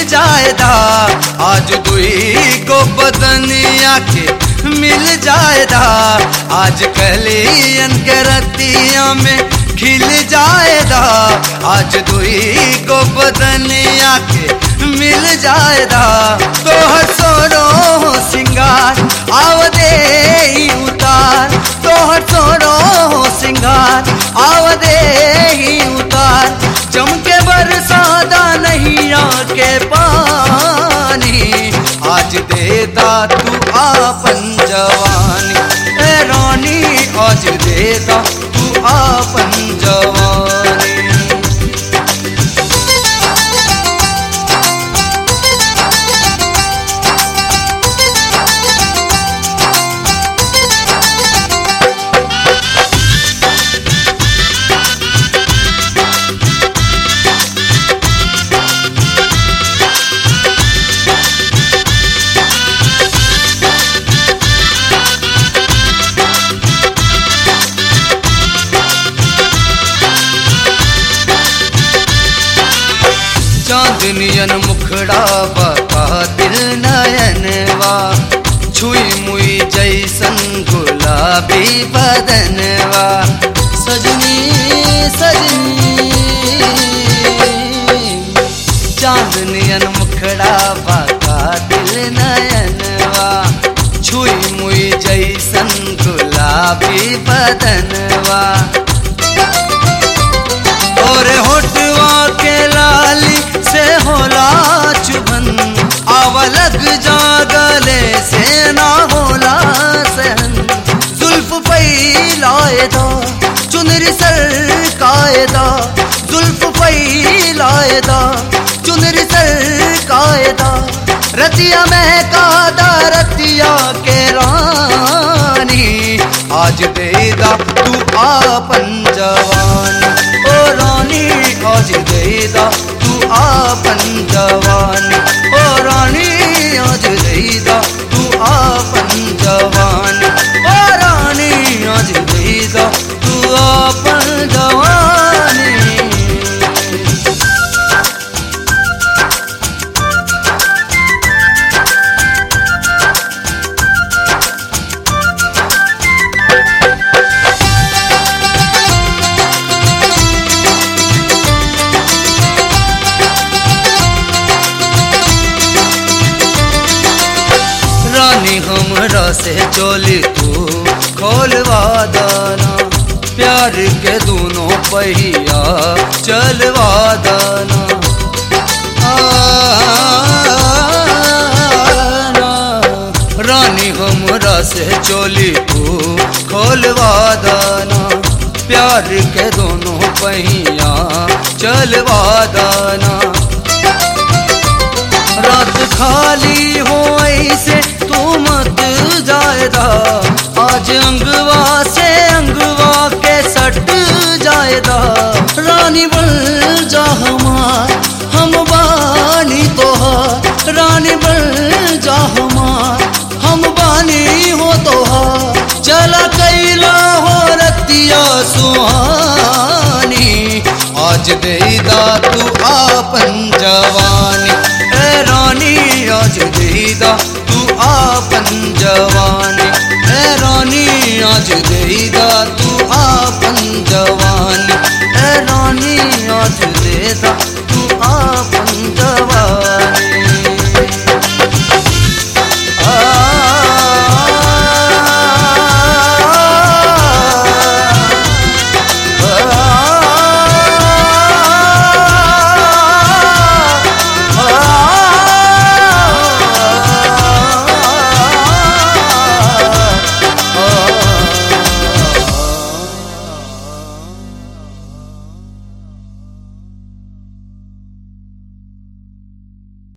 जाएदा आज दुई को बदनिया के मिल जाएदा आज कलियन के रतिया में खिल जाएदा आज दुई को बदनिया के मिल जाएदा तो सोरो सिंगार आव दे ही उतार तो सोरो सिंगार आव दे ही उतार चमके बरसादा नहीं आके पानी आज देदा तू आपन जवानी ए रानी आज देदा तू आपन जवानी चांदनियन मुखड़ा बका दिल नयनवा छुई मुई जैसन गुलाबी बदनवा सजनी सजनी चांदनियन मुखड़ा बका दिल नयनवा छुई मुई जैसन गुलाबी बदनवा और होटवा के लाली से होला चुभन आव लग जागले से ना होला सहन जुल्फ फैलाए दो चुनरी सर कायदा जुल्फ फैलाए दो चुनरी सर कायदा रतिया में कादा रतिया के रानी आज देदा तू आपन जवानी ओ रानी आज देदा तू आपन जवानी ओ रानी आज देदा तू आपन जवानी ओ रानी आज देदा तू आपन जवानी रानी हमरा से चोली तू खोलवा दाना प्यार के दोनों पहिया चलवा दाना आ, ना। रानी हमरा से चोली तू खोलवा दाना प्यार के दोनों पहिया चलवा दाना रात खाली हो ऐसे तू मत जायदा आज अंगवा से अंगवा के सट जायदा रानी बन जा हमार हम बानी तोहार रानी बन जा हमार हम बानी हो तोहार चला कैला हो रतिया सुहानी आज देदा तू आपन जवानी ए रानी आज देदा